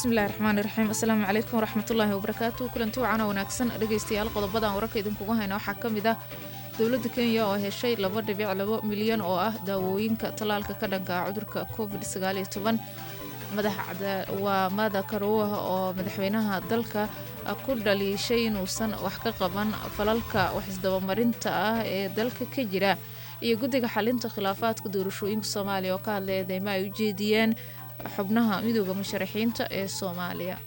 bismillahi raxmaani raxiim assalaamu calaykum waraxmatullaahi wabarakaatu kulanti wacan oo wanaagsan dhegaystayaal qodobadan wararka idinkugu hayna waxaa ka mid ah dowladda kenya oo heshay laba dhibic labo milyan oo ah daawooyinka tallaalka ka dhanka ah cudurka covid sagaaliyo toban waa mada karuwa oo madaxweynaha dalka ku dhaliishay inuusan wax ka qaban falalka waxisdabamarinta ah ee dalka ka jira iyo guddiga xalinta khilaafaadka doorashooyinka soomaaliya oo ka hadlay eedeymo ay u jeediyeen xubnaha midooda musharaxiinta ee soomaaliya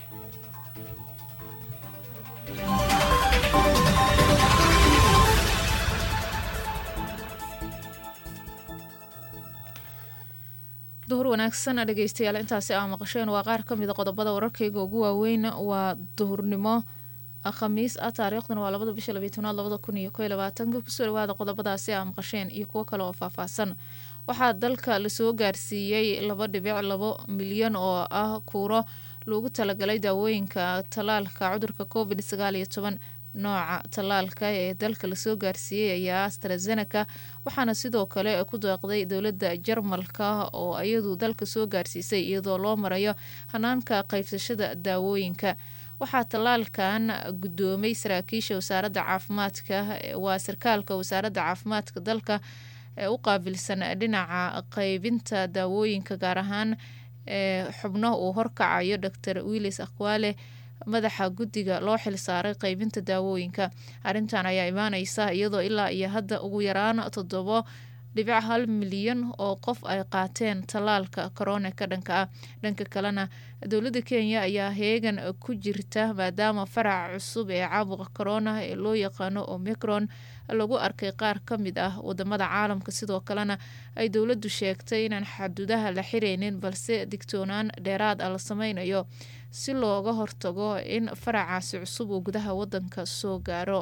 duhur wanaagsan dhegeystayaal intaasi aa maqasheen waa qaar ka mida qodobada wararkayga ugu waaweyn waa duhurnimo khamiis ah taariikhdana waa labada bisha labiy tobnaad labada kun iyo ko iyo labaatanka kusoo dhawaada qodobadaasi aa maqasheen iyo kuwo kale oo faahfaahsan waxaa dalka lasoo gaarsiiyey laba dhibic labo milyan oo ah kuuro loogu talagalay daawooyinka tallaalka cudurka covid sagaal iyo toban nooca tallaalka ee dalka lasoo gaarsiiyey ayaa astrazeneca waxaana sidoo kale ku deeqday dowladda jarmalka oo iyadu dalka soo gaarsiisay iyadoo loo marayo hanaanka qaybsashada daawooyinka waxaa tallaalkan guddoomay saraakiisha wasaaradda caafimaadka waa sarkaalka wasaaradda caafimaadka dalka ee u qaabilsan dhinaca qaybinta daawooyinka gaar ahaan ee xubno uu horkacayo doctor willis akwale madaxa guddiga loo xilsaaray qaybinta daawooyinka arrintan ayaa imaaneysa iyadoo ilaa iyo hadda ugu yaraan toddobo dhibic hal milyan oo qof ay qaateen tallaalka korona ka dhanka ah dhanka kalena dowladda kenya ayaa heegan ku jirta maadaama faraca cusub ee caabuqa corona ee loo yaqaano omicron lagu arkay qaar ka mid ah wadamada caalamka sidoo kalena ay dowladdu sheegtay inaan xaduudaha la xireynin balse digtoonaan dheeraad ah la sameynayo si looga hortago in faracaasi cusub uu gudaha wadanka soo gaaro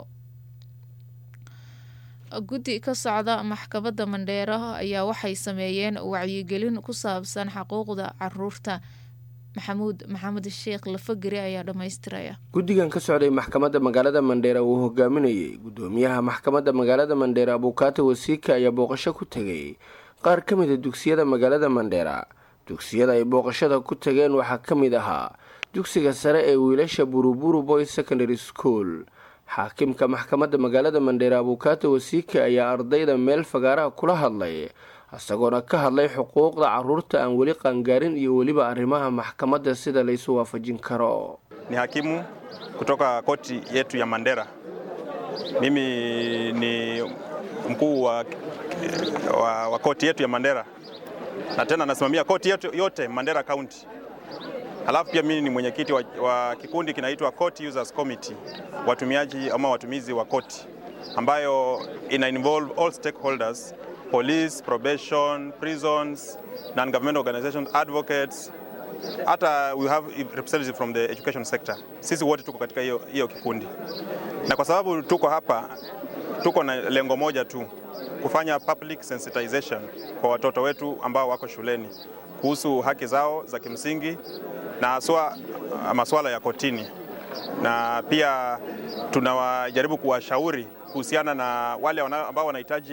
guddi ka socda maxkamadda mandheero ayaa waxay sameeyeen wacyigelin ku saabsan xuquuqda caruurta maxamuud maxamed sheekh lafageri ayaa dhammaystiraya guddigan ka socday maxkamadda magaalada mandheera uu hogaaminayay guddoomiyaha maxkamadda magaalada mandheera abuukaato wasiika ayaa booqasho ku tegay qaar ka mid a dugsiyada magaalada mandheera dugsiyada ay booqashada ku tageen waxaa ka mid ahaa dugsiga sare ee wiilasha buruburu boys secondary school xaakimka maxkamadda magaalada mandheera abuukaato wasiika ayaa ardayda meel fagaaraha kula hadlay isagoona ka hadlay xuquuqda caruurta aan weli qaangaarin iyo weliba arrimaha maxkamadda sida laysu waafajin karo ni hakimu kutoka koti yetu ya Mandera. Mimi ni mkuu wa, wa, wa koti yetu ya Mandera na tena nasimamia koti yetu yote Mandera County. Halafu pia mimi ni mwenyekiti wa, wa kikundi kinaitwa Court Users Committee, watumiaji ama watumizi wa koti, ambayo ina involve all stakeholders, police, probation, prisons, non-government organizations, advocates, hata we have representatives from the education sector. Sisi wote tuko katika hiyo hiyo kikundi, na kwa sababu tuko hapa, tuko na lengo moja tu, kufanya public sensitization kwa watoto wetu ambao wako shuleni kuhusu haki zao za kimsingi na haswa masuala ya kotini, na pia tunawajaribu kuwashauri kuhusiana na wale ambao wanahitaji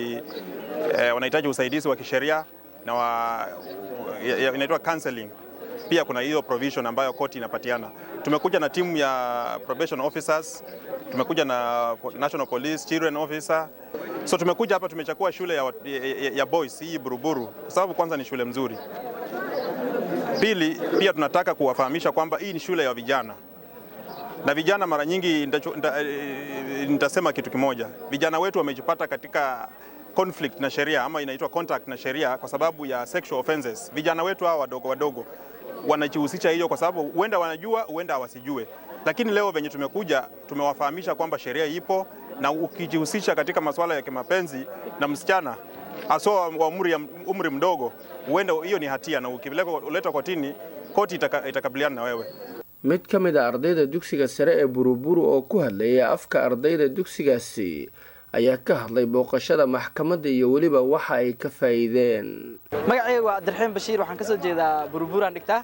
eh, wanahitaji usaidizi wa kisheria na wa, inaitwa counseling. Pia kuna hiyo provision ambayo koti inapatiana. Tumekuja na timu ya probation officers, tumekuja na National Police Children Officer. So tumekuja hapa tumechakua shule ya, ya, ya boys hii Buruburu kwa sababu kwanza ni shule mzuri. Pili, pia tunataka kuwafahamisha kwamba hii ni shule ya vijana na vijana mara nyingi nitasema kitu kimoja, vijana wetu wamejipata katika conflict na sheria ama inaitwa contact na sheria kwa sababu ya sexual offenses. Vijana wetu hawa wadogo wadogo wanajihusisha hiyo kwa sababu huenda wanajua, huenda hawasijue, lakini leo venye tumekuja tumewafahamisha kwamba sheria ipo na ukijihusisha katika masuala ya kimapenzi na msichana haswa wa umri, umri mdogo, huenda hiyo ni hatia na ukiletwa kotini, koti itaka, itakabiliana na wewe. mid ka mid a ardayda dugsiga sare ee buruburu oo ku hadlaya afka ardayda dugsigaasi ayaa ka hadlay booqashada maxkamadda iyo weliba waxa ay ka faa'iideen magacayga waa cabdiraxiim bashiir waxaan ka soo jeedaa buruburaan dhigtaa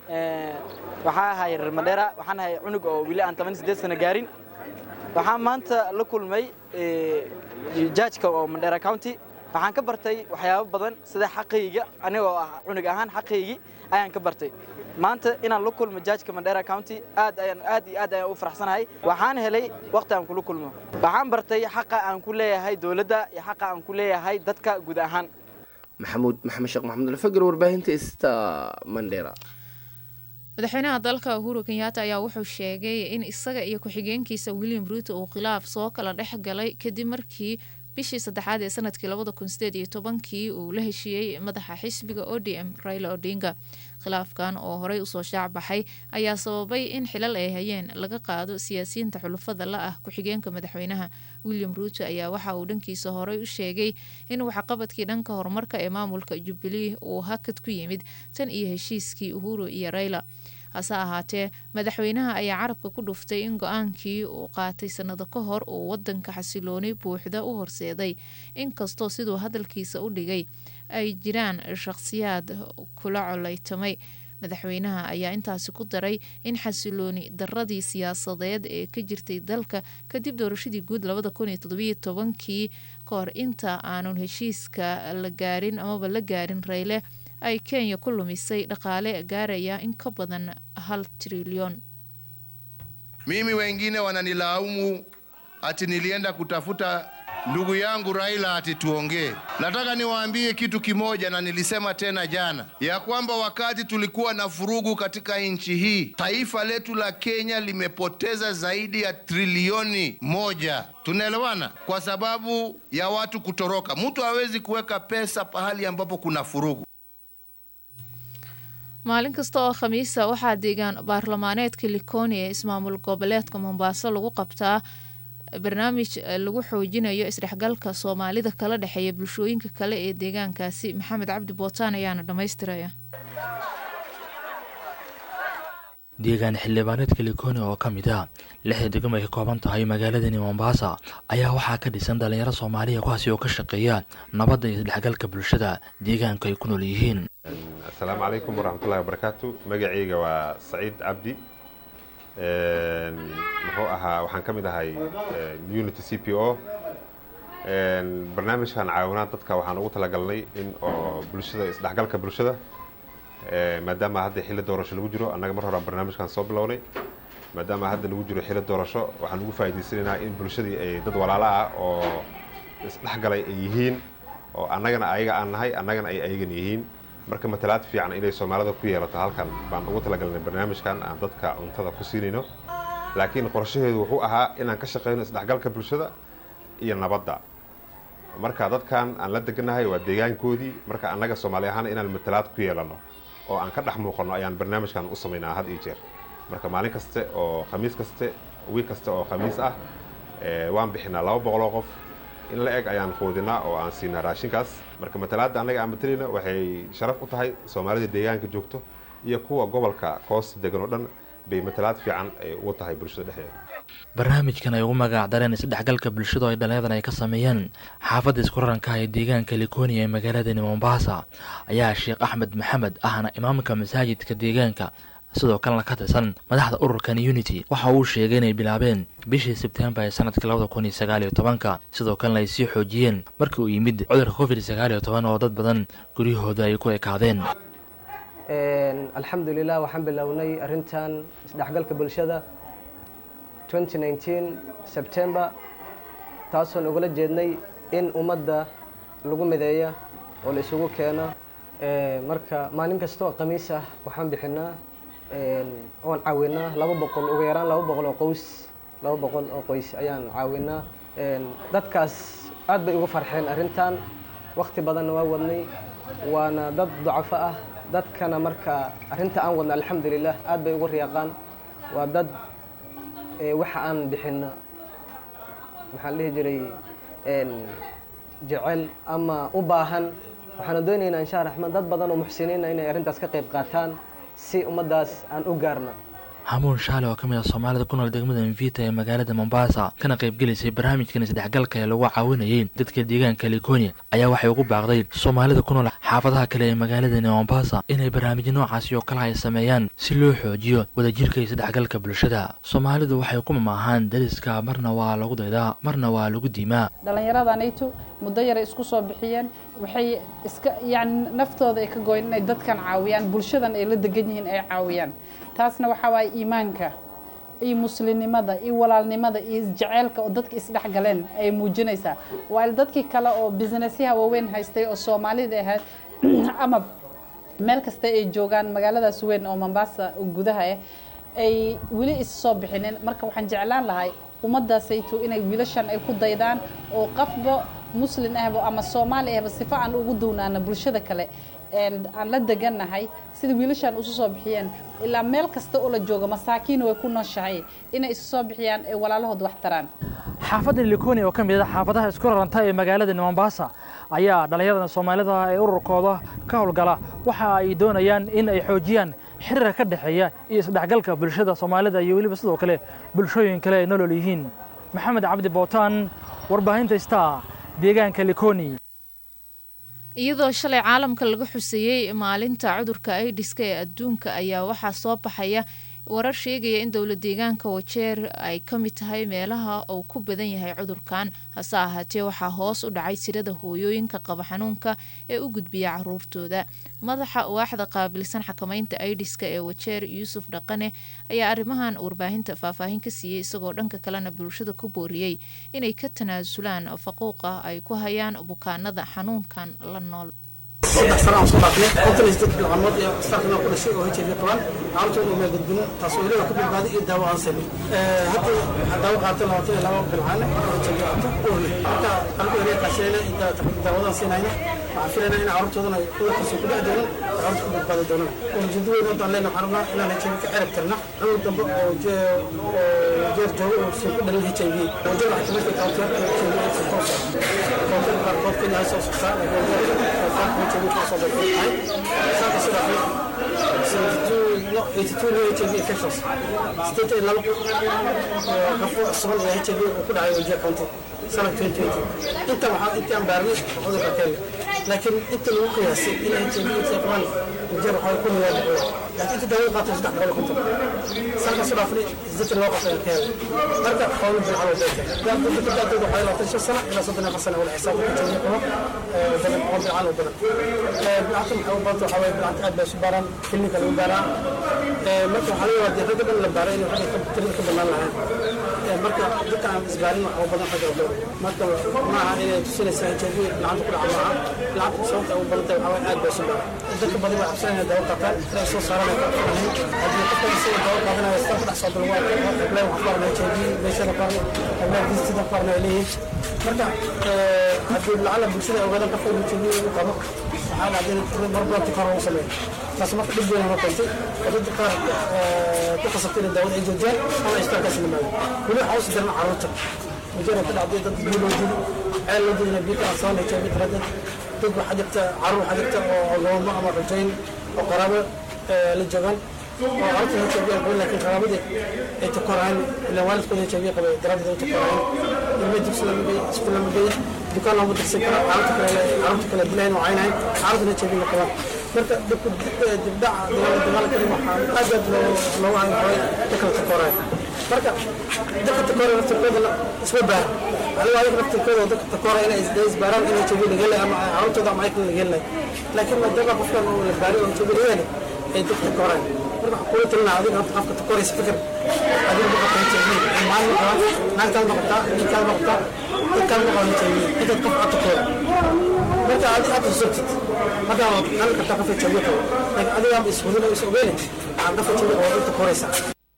waxaa ahay reer mandheera waxaan ahay cunug oo weli aan toban sideed sano gaarin waxaan maanta la kulmay jaajka oo mandheera county waxaan ka bartay waxyaabo badan sida xaqayga anigoo ah cunug ahaan xaqaygii ayaan ka bartay maanta inaan la kulmo jaajka mandera county aad ayaan aad iyo aad ayaan u faraxsanahay waxaan helay waqti aan kula kulmo waxaan bartay xaqa aan ku leeyahay dowladda iyo xaqa aan ku leeyahay dadka guud ahaan maxamuud maxamed sheekh maxamed alfagar warbaahinta ista mandera madaxweynaha dalka uhuru kenyatta ayaa wuxuu sheegay in isaga iyo ku-xigeenkiisa william ruuto uu khilaaf soo kala dhex galay kadib markii bishii saddexaad ee sanadkii labada kun sideed iyo tobankii uu la heshiiyey madaxa xisbiga o d m raila odinga khilaafkan oo horey usoo shaac baxay ayaa sababay in xilal ay hayeen laga qaado siyaasiyiinta xulufada la ah ku-xigeenka madaxweynaha william ruuto ayaa waxa uu dhankiisa horey u sheegay in waxqabadkii dhanka horumarka ee maamulka jubilee uu hakad ku yimid tan iyo heshiiskii uhuru iyo raila hase ahaatee madaxweynaha ayaa carabka ku dhuftay in go-aankii uu qaatay sanado ka hor uu wadanka xasilooni buuxda u horseeday inkastoo siduu hadalkiisa u dhigay ay jiraan shaqhsiyaad kula coleytamay madaxweynaha ayaa intaasi ku daray in xasilooni daradii siyaasadeed ee ka jirtay dalka kadib doorashadii guud labada kun iyo todobiyo tobankii ka hor inta aanun heshiiska la gaarin amaba la gaarin rayle ay kenya ku lumisay dhaqaale gaaraya in ka badan hal trilyon Mimi wengine wananilaumu ati nilienda kutafuta ndugu yangu Raila ati tuongee. Nataka niwaambie kitu kimoja, na nilisema tena jana ya kwamba wakati tulikuwa na furugu katika nchi hii, taifa letu la Kenya limepoteza zaidi ya trilioni moja. Tunaelewana? Kwa sababu ya watu kutoroka. Mtu hawezi kuweka pesa pahali ambapo kuna furugu. maalin kasta oo khamiisa waxaa deegaan baarlamaaneedka likoni ee ismaamul goboleedka mombaaso lagu qabtaa barnaamij lagu xoojinayo isdhexgalka soomaalida kala dhexeeya bulshooyinka kale ee deegaankaasi maxamed cabdi bootaan ayaana dhammaystiraya deegaan xildhibaaneedka likoni oo ka mid ah lixda degmo ay ka kooban tahay magaaladani mombaasa ayaa waxaa ka dhisan dhalinyaro soomaaliya kuwaasi oo ka shaqeeya nabadda iyo isdhexgalka bulshada deegaanka ay ku nool yihiin asalaamu calaykum waraxmatullahi wabarakaatu magacayga waa saciid cabdi muxuu ahaa waxaan ka mid ahay unity c p o barnaamijkan caawinaad dadka waxaan ugu talagalnay in oo bulshada isdhexgalka bulshada maadaama hadda xilli doorasho lagu jiro annaga mar horaan barnaamijkan soo bilownay maadaama hadda lagu jiro xilli doorasho waxaan ugu faa'idaysanaynaa in bulshadii ay dad walaalo ah oo isdhexgalay ay yihiin oo annagana ayaga aan nahay annagana ay ayagan yihiin marka matalaad fiican inay soomaalida ku yeelato halkan baan ugu talagalnay barnaamijkan aan dadka cuntada ku siinayno laakiin qorshaheedu wuxuu ahaa inaan ka shaqayno isdhexgalka bulshada iyo nabadda marka dadkan aan la deganahay waa deegaankoodii marka annaga soomaali ahaan inaan matalaad ku yeelano oo aan ka dhex muuqanno ayaan barnaamijkan u samaynaa had iyo jeer marka maalin kaste oo khamiis kaste wiig kaste oo khamiis ah waan bixinaa laba boqoloo qof in la eg ayaan quudinaa oo aan siinaa raashinkaas marka matalaadda annaga aan matalayna waxay sharaf u tahay soomaalida deegaanka joogto iyo kuwa gobolka koosta degan oo dhan bay matalaad fiican ay ugu tahay bulshada dhexdeeda barnaamijkan ay ugu magac dareen isdhexgalka bulshada oo ay dhallinyadan ay ka sameeyeen xaafadda iskuraranka ee deegaanka likoni ee magaaladani mombaasa ayaa sheekh axmed maxamed ahna imaamka masaajidka deegaanka sidoo kalena ka tirsan madaxda ururkan unity waxa uu sheegay inay bilaabeen bishii sebtembar ee sanadka labada kun iyo sagaal iyo tobanka sidoo kalena ay sii xoojiyeen markii uu yimid cudurka covid sagaal iyo toban oo dad badan guryahooda ay ku ekaadeen alxamdulilah waxaan bilownay arrintan isdhexgalka bulshada sebtember taasoon ugala jeednay in ummadda lagu mideeya oo la isugu keeno marka maalin kastoo khamiis ah waxaan bixinaa oon caawinaa laba boqol ugu yaraan laba boqol oo qoys laba boqol oo qoys ayaan caawinaa dadkaas aad bay ugu farxeen arrintan wakti badanna waa wadnay waana dad dacafo ah dadkana marka arrinta aan wadna alxamdulilah aad bay ugu riyaaqaan waa dad waxa aan bixina maxaan dhihi jiray jecel ama u baahan waxaana doonaynaa insha raxmaan dad badan oo muxsiniina inay arrintaas ka qayb qaataan si ummaddaas aan u gaarna hamuun shaale oo ka mid ah soomaalida ku nool degmada mvita ee magaalada mombasa kana qaybgelaysay barnaamijkan isdhexgalka ee lagu caawinayay dadka deegaanka likoni ayaa waxay ugu baaqday soomaalida ku nool xaafadaha kale ee magaaladani mombasa inay barnaamijyo noocaasi oo kale ay sameeyaan si loo xoojiyo wadajirka iyo isdhexgalka bulshada soomaalidu waxay ku mamaahaan dariska marna waa lagu daydaa marna waa lagu diimaa dhallinyaradanaytu muddo yaray isku soo bixiyeen waxay iska yani naftooda ay ka gooyeen inay dadkan caawiyaan bulshadan ay la degan yihiin ay caawiyaan taasna waxaa waaye iimaanka iyo muslimnimada iyo walaalnimada iyo isjaceylka oo dadka isdhexgaleen ay muujinaysaa waayo dadkii kale oo businessyaha waaweyn haystay oo soomaalida ahayd ama meel kasta ay joogaan magaaladaas weyn oo mombasa gudaha ah ay weli is soo bixinin marka waxaan jeclaan lahay ummaddaasayto inay wiilashan ay ku daydaan oo qafba muslin ahba ama soomaali ahba sifo aan ugu downaana bulshada kale aan la degannahay sida wiilashan isu soo bixiyeen ilaa meel kasta oo la jooga masaakiin way ku nooshahay inay isu soo bixiyaan ee walaalahood wax taraan xaafadda likoni oo ka mid ah xaafadaha isku raranta ee magaalada mombasa ayaa dhallinyarada soomaalida ee ururkooda ka howlgala waxa ay doonayaan in ay xoojiyaan xiriirka ka dhexeeya iyo isdhexgalka bulshada soomaalida iyo weliba sidoo kale bulshooyin kale ay nolol yihiin maxamed cabdi bootaan warbaahinta star deegaanka likoni iyadoo shalay caalamka laga xuseeyey maalinta cudurka aidiska ee adduunka ayaa waxaa soo baxaya warar sheegaya in dowla deegaanka wajeer ay ka mid tahay meelaha uu ku badan yahay cudurkan hase ahaatee waxaa hoos u dhacay tirada hooyooyinka qaba xanuunka ee u gudbiya caruurtooda madaxa waaxda qaabilsan xakamaynta aidiska ee wajeer yuusuf dhaqane ayaa arrimahan warbaahinta faahfaahin ka siiyey isagoo dhanka kalena bulshada ku booriyey inay ka tanaasulaan faquuqa ay ku hayaan bukaanada xanuunkan la nool saddex sano aan soo dhaafnay konton iyo siddeed bilcamood iyo starkana ku dhashay oo HIV qabaan carruurtooda uma gudbin taas oo ilaga ku badbaaday iyo daawo aan samin hadda waxaa daawo qaatay labaatan iyo laba bilcaan oo HIV qabto uurle marka anigu ilaga kaashanayna iyo daawadaan siinayna waxaan filayna in carruurtoodana ay cudurkiisa ku dhex doonan oo carruurta ku badbaadi doonaan ujeedo weyn hadda aan leenahay waxaan rabnaa inaan HIV ka cirib tirna cudur dambe oo jeer joogo oo soo ku dhalin HIV oo jeer waxay kamid tahay tawtiyaadka HIV ay soo toosa tawtiyaadka qaarkood kenya ay soo soctaa laakiin HIV kasoo baxay saaka sida HIV infections sideetan iyo laba qafo sugan ee HIV uu ku dhacay wajia county sanad 2020 inta waxaa intii aan baarnay cudurka kenya laakiin inta lagu qiyaasay in HIV intay qabaan wajia waxaa ku noyaa boqol laakiin inta daawo qaatay saddex boqol konton sanka soo dhaafnay sideetan laba qof ee kenya marka qowlo bilcan oo beeka dadka dadkooda waxay labaatan shan sano ilaa soddon afar sano wala xisaab ku HIV qabo badan oo bilcan oo badan bilcanta maxay u badanta waxaa waye bilcanta aad bay isu baaraan klinika lagu baaraa marka waxaa laga wadaa ragga dhan la baaray inay ragga tirada ka banaan lahayn marka dadka aan isbaarin wax badan ragga oo dhow marka maaha inay tusinaysaa HIV bilcanta ku dhaca maaha bilcanta sababta ugu badan tahay waxaa waye aad bay isu baaraan dadka badan way cabsanayaan daawo qaataan inay soo saaraan haddii qofka isaga daawo qaadanaya istaan ku dhex soo dalwa hableen wax qaarna HIV meeshada qaarna hableen diistida qaarna ay leeyihiin marka haddii lacala bulshada ogaadaan qofka inuu HIV u qabo waxaa dhacday in marbaabti kor ugu sameeyo taas marka dhib weyn noo keentay oo dadka qaar ku khasabtay inay daawada ay joojiyaan ama ay isbitaalkaas yimaado weli waxaa usi daran carruurta mujeera ka dhacday dad biyo loo dili ceel loo dilina biyo aan sabana HIV daraaddeed dad waxaa jirta carruur waxaa jirta oo gobamo ama rajayn oo qaraabo la joogaan oo carruurta HIV aan qabin laakiin qaraabadii ay takoraan ilaan waalidkooda HIV qabay daraaddeed ay takoraan ilmo dugsi lama geeyo iskuul lama geeyo dukaan looma dirsan karo carruurta kale carruurta kale dilayn oo caynayn carruurtana HIV la qabaan marka dibdhaca dagaalkani waxaa aad aad loogu haynqabay dadka takooraya marka dadka takooraya naftirkoodana isma baara aniga adiga naftirkooda dadka takooraya inay isbaaraan in HIV laga helay ama carruurtooda ama aykan laga helay laakiin maadaama qofkan uu la baaray oo HIV laga helay ay dadka takooraya marka waxaa kula talinaa adiga horta qofka takooraysa fikir adiga ma qabta HIV maalin qabaan naagtaad ma qabtaa ninkaad ma qabtaa dadkaad ma qabaan HIV intaad qof aad takoora marka adi aad xusubtid marka hal kartaa qof HIV qabo laakiin adiga aan ishurin oo is ogeyn waxaad qof HIV qabo inta koraysaa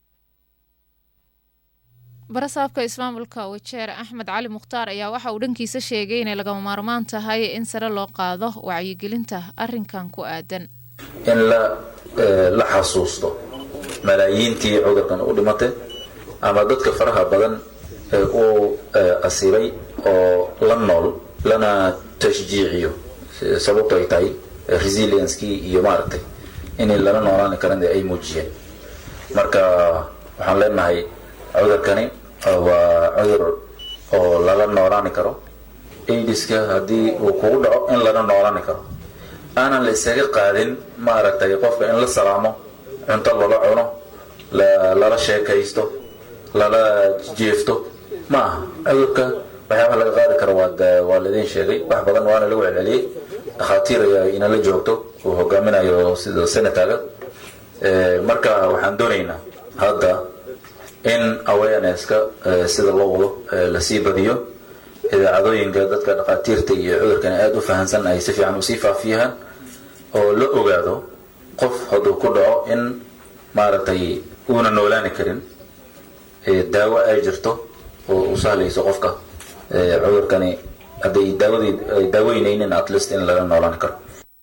barasaabka ismaamulka wajeer axmed cali mukhtaar ayaa waxa uu dhankiisa sheegay inay lagama maarmaan tahay in sare loo qaado wacyigelinta arinkan ku aadan in la la xasuusto malaayiintii cudurkan u dhimatay ama dadka faraha badan ee uu asiibay oo la nool lana tashjiiciyo sababto ay tahay resilienckii iyo maaragtay inay lala noolaan karan ay muujiyeen marka waxaan leenahay cudurkani waa cudur oo lala noolaani karo aidiska haddii uu kugu dhaco in lala noolaani karo aanan la isaga qaadin maaragtay qofka in la salaamo cunto lala cuno lala sheekaysto lala jeefto ma aha cudurka waxyaabaha laga qaadi karo waa laidin sheegay wax badan waana lagu celceliyey dhakhaatiir ayaa inala joogto uu hogaaminayo sida senataga marka waxaan doonaynaa hadda in awarenesska sida loo wado lasii badiyo idaacadooyinka dadka dhakhaatiirta iyo cudurkan aada u fahansan ay si fiican usii faafiyaan oo la ogaado qof hadduu ku dhaco in maaragtay uuna noolaani karin daawo ay jirto oo u sahlayso qofka cudurkani hadday daawadii ay daaweynaynin at least in laga noolaan karo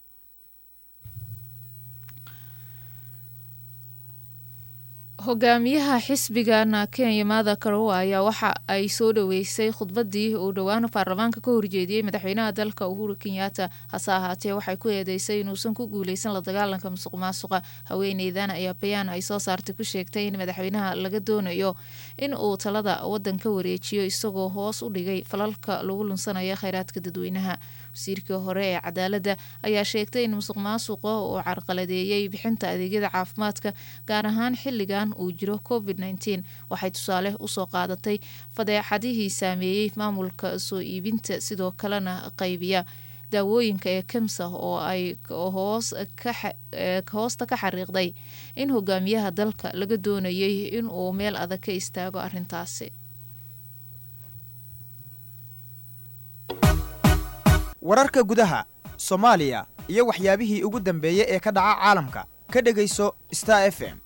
hogaamiyaha xisbigana kenya maada karowa ayaa waxa ay soo dhaweysay khudbadii uu dhowaan baarlamaanka ka horjeediyey madaxweynaha dalka uhuru kenyatta hase ahaatee waxay ku eedeysay inuusan ku guuleysan la dagaalanka musuq maasuqa haweeneydan ayaa bayaan ay soo saartay ku sheegtay in madaxweynaha laga doonayo in uu talada wadanka wareejiyo isagoo hoos u dhigay falalka lagu lunsanaya kheyraadka dadweynaha wasiirkii hore ee cadaaladda ayaa sheegtay in musuq maasuqa uu carqaladeeyey bixinta adeegyada caafimaadka gaar ahaan xilligan uu jiro covid nteen waxay tusaale usoo qaadatay fadeexadihii saameeyey maamulka soo iibinta sidoo kalena qaybiya daawooyinka ee kemsa oo ay hoosta ka xariiqday in hogaamiyaha dalka laga doonayay inuu meel adag ka istaago arintaasi wararka gudaha soomaaliya iyo waxyaabihii ugu dambeeyey ee ka dhaca caalamka ka dhegayso star f m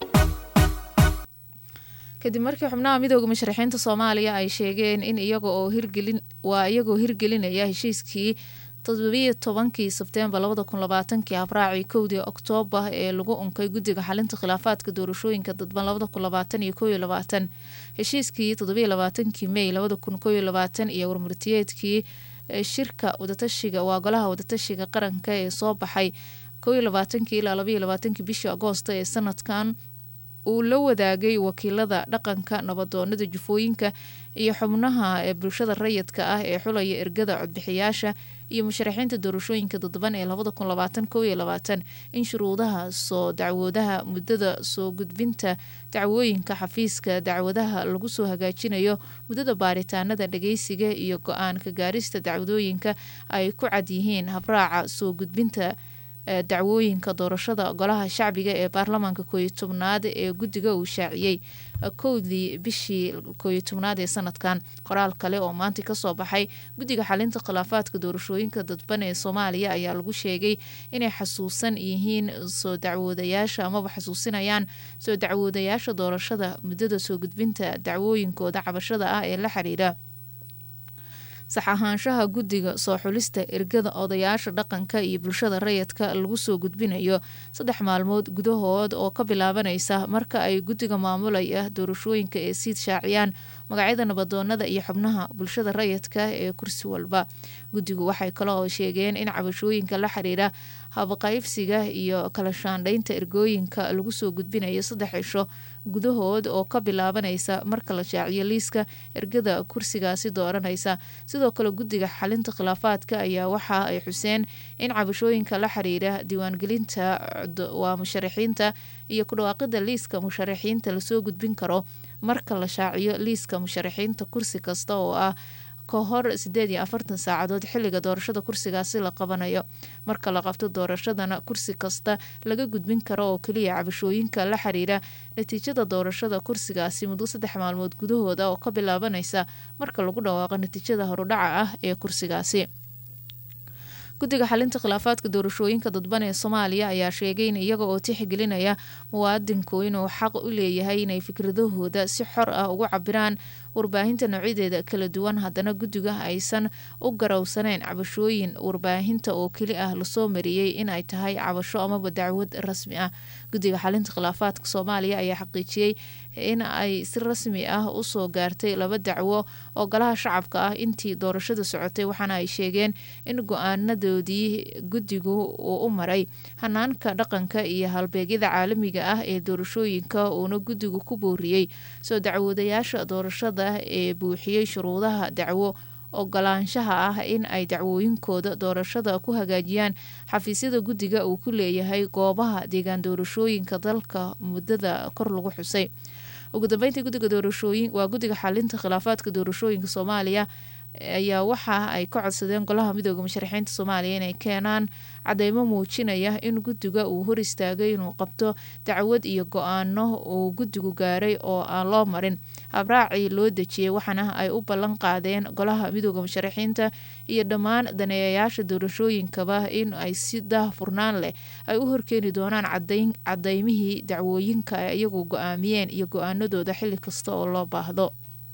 kadib markii xubnaha midooda musharaxiinta soomaaliya ay sheegeen in iyaga oo hirgelin waa iyagoo hirgelinaya heshiiskii toddobiyo tobankii sebteembar labada kun labaatankii habraacii kowdii oktoobar ee lagu unkay guddiga xalinta khilaafaadka doorashooyinka dadban labada kun labaatan iyo kow iyo labaatan heshiiskii toddobiyo labaatankii mey labada kun kow iyo labaatan iyo warmurtiyeedkii shirka wadatashiga waa golaha wadatashiga qaranka ee soo baxay kow iyo labaatankii ilaa labaiyo labaatankii bishii agoosta ee sanadkan uu la wadaagay wakiilada dhaqanka nabadoonada jufooyinka iyo xubnaha ee bulshada rayidka ah ee xulaya ergada codbixiyaasha iyo musharaxiinta doorashooyinka dadban ee labada kun labaatan kow iyo labaatan in shuruudaha soo dacwoodaha muddada soo gudbinta dacwooyinka xafiiska dacwadaha lagu soo hagaajinayo muddada baaritaanada dhageysiga iyo go-aan ka gaarista dacwadooyinka ay ku cad yihiin habraaca soo gudbinta dacwooyinka doorashada golaha shacbiga ee baarlamaanka kooiyo tobnaad ee guddiga uu shaaciyey kowdii bishii kooiyo tobnaad ee sanadkan qoraal kale oo maanta kasoo baxay guddiga xalinta khilaafaadka doorashooyinka dadban ee soomaaliya ayaa lagu sheegay inay xasuusan yihiin soo dacwoodayaasha amaba xasuusinayaan soo dacwoodayaasha doorashada muddada soo gudbinta dacwooyinkooda cabashada ah ee la xiriira sax ahaanshaha guddiga soo xulista ergada odayaasha dhaqanka iyo bulshada rayidka lagu soo gudbinayo saddex maalmood gudahood oo ka bilaabanaysa marka ay guddiga maamulaya doorashooyinka ee siid shaaciyaan magacyada nabadoonada iyo xubnaha bulshada rayidka ee kursi walba guddigu waxay kale oo sheegeen in cabashooyinka la xiriira habaqaybsiga iyo kala shaandhaynta ergooyinka lagu soo gudbinayo saddex cisho gudahood oo ka bilaabanaysa marka la shaaciyo liiska ergada kursigaasi dooranaysa sidoo kale guddiga xalinta khilaafaadka ayaa waxa ay xuseen in cabashooyinka la xiriira diiwaangelinta waa musharaxiinta iyo ku dhawaaqida liiska musharaxiinta lasoo gudbin karo marka la shaaciyo liiska musharaxiinta kursi kasta oo ah ka hor sideed iyo afartan saacadood xilliga doorashada kursigaasi la qabanayo marka la qabto doorashadana kursi kasta laga gudbin karo oo keliya cabashooyinka la xiriira natiijada doorashada kursigaasi muddo saddex maalmood gudahooda oo ka bilaabanaysa marka lagu dhawaaqo natiijada horudhaca ah ee kursigaasi guddiga xalinta khilaafaadka doorashooyinka dadban ee soomaaliya ayaa sheegay in iyaga oo tixgelinaya muwaadinku inuu xaq u leeyahay inay fikradahooda si xor ah ugu cabiraan warbaahinta noocyadeeda kala duwan haddana guddiga aysan u garowsaneyn cabashooyin warbaahinta oo keli ah lasoo mariyey in ay tahay cabasho amaba dacwad rasmi ah guddiga xalinta khilaafaadka soomaaliya ayaa xaqiijiyey in ay si rasmi ah usoo gaartay laba dacwo oo golaha shacabka ah intii doorashada socotay waxaana ay sheegeen in go-aanadoodii guddigu uu u maray hanaanka dhaqanka iyo halbeegyada caalamiga ah ee doorashooyinka uuna guddigu ku booriyey soo dacwoodayaasha doorashada ee buuxiyey shuruudaha dacwo ogolaanshaha ah in ay dacwooyinkooda doorashada ku hagaajiyaan xafiisyada guddiga uu ku leeyahay goobaha deegaan doorashooyinka dalka muddada kor lagu xusay ugu dambeyntii guddiga doorashooyin waa guddiga xalinta khilaafaadka doorashooyinka soomaaliya ayaa waxa ay ka codsadeen golaha midooda musharaxiinta soomaaliya inay keenaan cadeymo muujinaya in guddiga uu hor istaagay inuu qabto dacwad iyo go-aano uu guddigu gaaray oo aan loo marin habraacii loo dejiyey waxaana ay u ballan qaadeen golaha midooda musharaxiinta iyo dhammaan daneeyayaasha doorashooyinkaba in ay si daahfurnaan leh ay u horkeeni doonaan cadeymihii dacwooyinka ay iyagu go-aamiyeen iyo go-aanadooda xilli kasta oo loo baahdo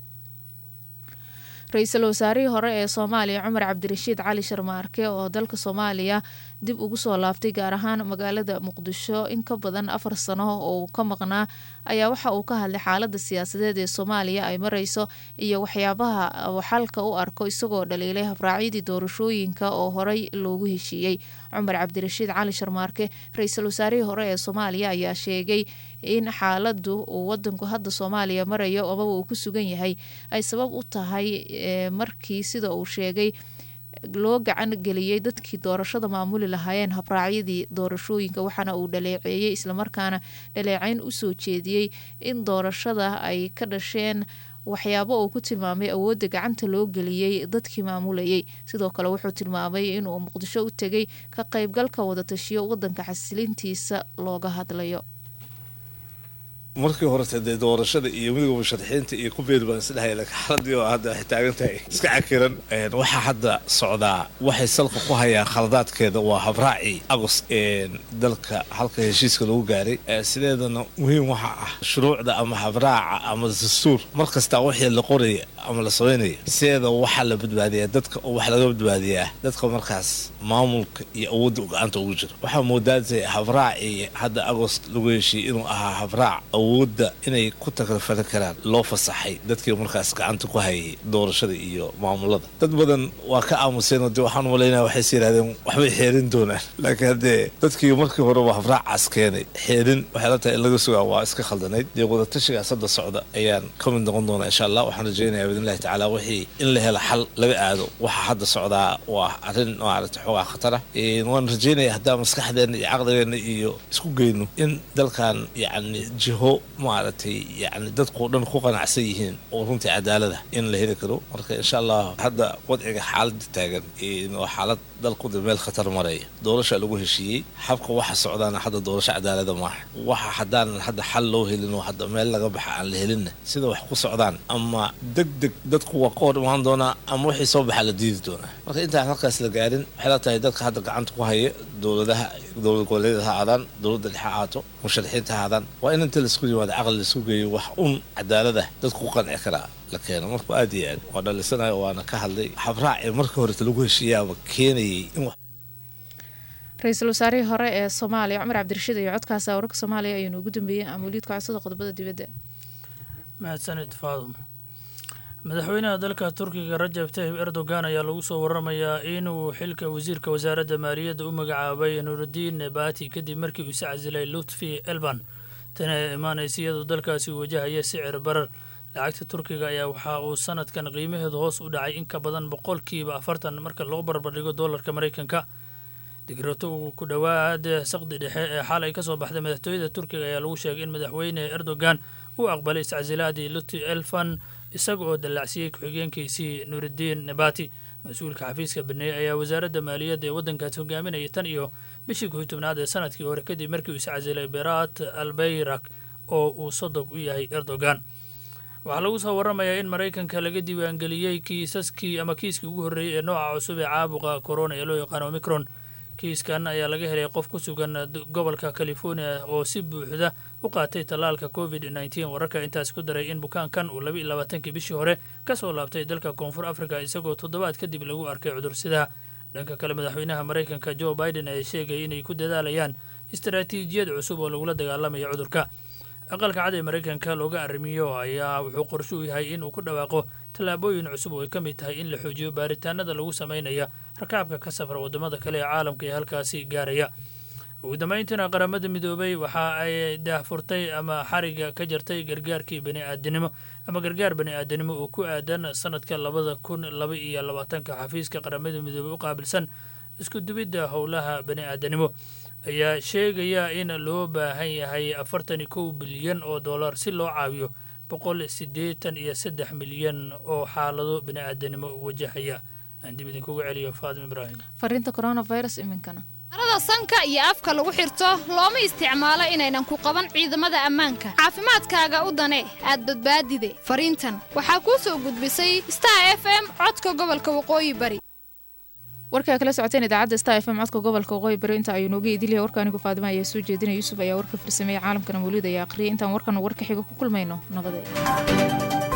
ra-iisul wasaarihii hore ee soomaaliya cumar cabdirashiid cali sharmaarke oo dalka soomaaliya dib ugu soo laabtay gaar ahaan magaalada muqdisho in ka badan afar sano oo ka maqnaa ayaa waxa uu ka hadlay xaalada siyaasadeed ee soomaaliya ay mareyso iyo waxyaabaha uu xalka u arko isagoo dhaliilay habraacyadii doorashooyinka oo horey loogu heshiiyey cumar cabdirashiid cali sharmaarke ra-iisul wasaarihii hore ee soomaaliya ayaa sheegay in xaaladu uu wadanku hadda soomaaliya marayo amaba uu ku sugan yahay ay sabab u tahay markii sida uu sheegay loo gacan geliyey dadkii doorashada maamuli lahaayeen habraacyadii doorashooyinka waxaana uu dhaleeceeyey islamarkaana dhaleecayn usoo jeediyey in doorashada ay ka dhasheen waxyaabo uu ku tilmaamay awoodda gacanta loo geliyey dadkii maamulayay sidoo kale wuxuu tilmaamay inuu muqdisho u tegay ka qaybgalka wadatashiyo wadanka xasilintiisa looga hadlayo markii horete dee doorashada iyo midooda musharaxiinta iyo ku beeri baan isdhahaya laakiin xaladii oo hadda waxay taagan tahay iska cakiran waxaa hadda socdaa waxay salka ku hayaan khaladaadkeeda waa habraacii agost dalka halka heshiiska lagu gaaray sideedana muhiim waxa ah shuruucda ama habraaca ama dastuur mar kastaa wixii la qoraya ama la samaynaya sideeda waxaa la badbaadiyaa dadka oo wax laga badbaadiyaa dadka markaas maamulka iyo awoodda gacanta ugu jira waxaa moodaatay habraacii hadda agost lagu heshiiyey inuu ahaa habraac awoodda inay ku takalfali karaan loo fasaxay dadkii markaas gacanta ku hayay doorashada iyo maamulada dad badan waa ka aamuseen de waxaan malaynaya waxayse yidhahdeen waxbay xeerin doonaan laakiin haddee dadkii markii hore waa habraacaas keenay xeerin waxay la tahay in laga sugaa waa iska khaldanayd dee wadatashigaas hadda socda ayaan ka mid noqon doonaa insha allah waxaan rajeynaya biidnillahi tacaala wixii in la helo xal laga aado waxa hadda socdaa waa arrin maaragtay xoogaa khatara waan rajeynaya haddaa maskaxdeena iyo caqligeenna iyo isku geyno in dalkan yacni jiho maaragtay yani dadkao dhan ku qanacsan yihiin oo runtii cadaalada in la heli karo marka insha allah hadda wadciga xaalada taagan waa xaalad dalkuda meel khatar maraya doorasha lagu heshiiyey xabka waxa socdaana hadda doorasho cadaalada maaha waxa haddaanan hadda xal loo helin oo hadda meel laga baxa aan la helinna sida wax ku socdaan ama deg deg dadku waa ka hor imaan doonaa ama wixii soo baxa la diidi doonaa marka intaan halkaas la gaarin waxay la tahay dadka hadda gacanta ku haya dowladaha dowlad goboleedyada ha aadaan dowladda dhexe aato musharaxiinta ha aadaan waa in inta laisku yimaado caqli laisku geeyo wax un cadaalada dadku ku qanci karaa la keeno marka aad iyo aad waa dhalisanayo waana ka hadlay habraacii markii horeta lagu heshiiyaaba keenayay in ra-iisul wasaarihii hore ee soomaaliya cumar cabdirashiid iyo codkaasa wararka soomaaliya ayuunu ugu dambeeyey amuuliidka codsada qodobada dibadda mahadsanid faadum madaxweynaha dalka turkiga rajab tayyib erdogan ayaa lagu soo waramayaa inuu xilka wasiirka wasaaradda maaliyadda u magacaabay nuurudiin nebati kadib markii uu is casilay lutfi elban tani ay imaanaysa iyadoo dalkaasi uu wajahaya sicir barar lacagta turkiga ayaa waxa uu sanadkan qiimaheedu hoos u dhacay in ka badan boqolkiiba afartan marka loo barbardhigo doolarka maraykanka digrato uu ku dhowaad saqdi dhexe ee xalay kasoo baxday madaxtooyada turkiga ayaa lagu sheegay in madaxweyne erdogan uu aqbalay iscasilaadii luti elfan isaga oo dallacsiiyey ku-xigeenkiisii nuuridiin nebati mas-uulka xafiiska baneeye ayaa wasaaradda maaliyadda ee waddankaasi hogaaminayay tan iyo bishii kow tobnaad ee sanadkii hore kadib markii uu iscasilay berat albayrak oo uu sodog u yahay erdogan waxaa lagu soo waramayaa in maraykanka laga diiwaangeliyey kiisaskii ama kiiskii ugu horreeyey ee nooca cusub ee caabuqa corona ee loo yaqaano omicron kiiskan ayaa laga helay qof ku sugan gobolka california oo si buuxda u qaatay tallaalka covid nneteen wararka intaas ku daray in bukaankan uu laba iyo labaatankii bishii hore ka soo laabtay dalka koonfur africa isagoo toddobaad kadib lagu arkay cudursidaha dhanka kale madaxweynaha maraykanka joe biden ayaa sheegay inay ku dadaalayaan istaraatiijiyad cusub oo lagula dagaalamaya cudurka aqalka cad ee maraykanka looga arrimiyo ayaa wuxuu qorshe u yahay in uu ku dhawaaqo tallaabooyin cusub oo ay ka mid tahay in la xoojiyo baaritaanada lagu samaynaya rakaabka ka safra waddamada kale ee caalamka ee halkaasi gaaraya ugu dambayntiina qaramada midoobay waxa ay daahfurtay ama xariga ka jartay gargaarkii baniaadanimo ama gargaar bani-aadanimo oo ku aadan sanadka labada kun laba iyo labaatanka xafiiska qaramada midoobay u qaabilsan isku dubidda howlaha bani-aadanimo ayaa sheegaya in loo baahan yahay afartan iyo kow bilyan oo dollar si loo caawiyo boqol siddeetan iyo saddex milyan oo xaalado bani-aadanimo wajahaya aan dib idinkugu celiyo faadim ibraahim fariinta coronavirus iminkana marada sanka iyo afka lagu xirto looma isticmaalo inaynan ku qaban ciidamada ammaanka caafimaadkaaga u dane aad badbaadide fariintan waxaa kuu soo gudbisay star f m codka gobolka waqooyi bari warkaa kala socoteen idaacadda star f m codka gobolka waqooyi bari inta ayuu nooga idilyahay warka anigu faadima ayaa soo jeedinaya yuusuf ayaa warka farsameeyey caalamkana mawlid ayaa aqriyay intaan warkan warka xiga ku kulmayno nabadeed